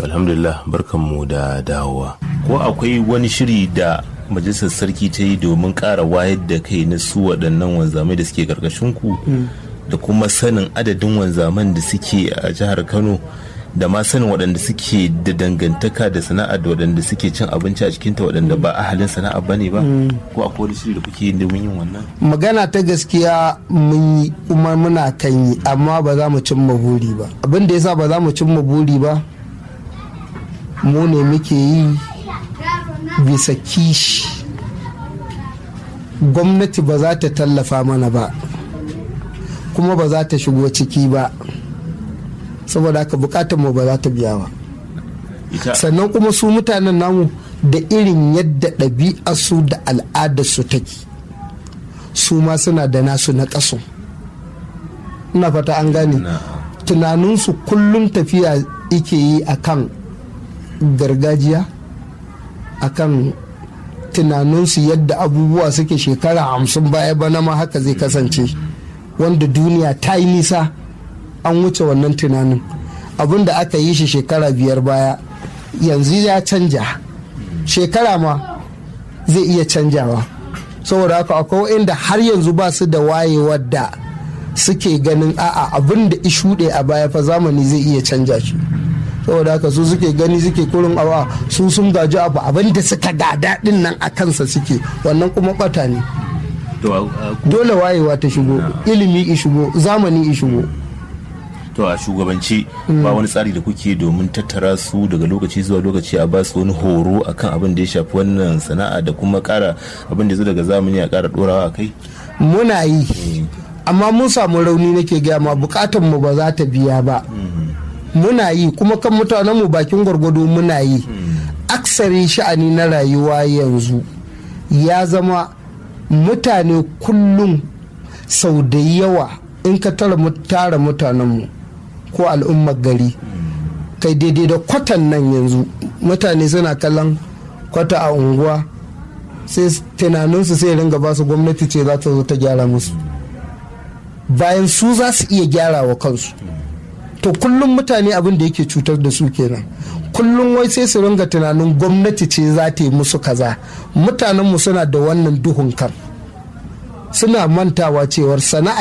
alhamdulillah barkanmu da dawowa ko akwai wani shiri da majalisar sarki ta yi domin ƙara wayar da kai na su waɗannan wanzamai da suke ƙarƙashin ku da kuma sanin adadin wanzaman da suke a jihar kano da ma sanin waɗanda suke da dangantaka da sana'a da waɗanda suke cin abinci a cikinta waɗanda ba ahalin sana'a ba ne ba ko akwai wani shiri da kuke yi domin yin wannan magana ta gaskiya mun yi kuma muna kan yi amma ba za mu cimma buri ba abin da yasa ba za mu cimma buri ba mu ne muke yi bisa kishi gwamnati ba za ta tallafa mana ba kuma ba za ta shigo ciki ba saboda haka bukatar mu ba za ta biya ba sannan kuma su mutanen namu da irin yadda ɗabi'arsu da al'adarsu take su ma suna da nasu na ƙasu ina fata an gane tunaninsu kullum tafiya ike yi akan gargajiya akan tunaninsu yadda abubuwa suke shekara hamsin baya bana ma haka zai kasance wanda duniya ta yi nisa an wuce wannan tunanin abin da aka yi shi shekara biyar baya yanzu ya canja shekara ma zai iya canjawa saboda haka akwai inda har yanzu ba su da wayewar da suke ganin a'a abin da ishuɗe a baya fa zamani zai iya canja shi saboda haka su suke gani suke kurin awa su sun gaji abu abin da suka gada din nan a kansa suke wannan kuma bata ne dole wayewa ta shigo ilimi i shigo zamani i shigo to a shugabanci ba wani tsari da kuke domin tattara su daga lokaci zuwa lokaci a ba su wani horo akan abin da ya shafi wannan sana'a da kuma kara abin da zo daga zamani a kara dorawa a kai muna yi amma mun samu rauni nake gaya ma bukatan mu ba za ta biya ba muna yi kuma kan mutanen mu bakin gwargwado muna yi aksari sha'ani na rayuwa yanzu ya zama mutane kullum sau da yawa in ka tara mutanenmu ko al'ummar gari kai daidai da kwatan nan yanzu mutane suna kallon kwata a unguwa sai tunaninsu sai ringa ba su gwamnati ce za ta zo ta gyara musu bayan su za su iya gyara wa kansu to kullum mutane abin da yake cutar da su kenan kullum wai sai su ringa tunanin gwamnati ce za ta yi musu kaza mutanenmu suna da wannan duhun kan suna mantawa cewar sana'a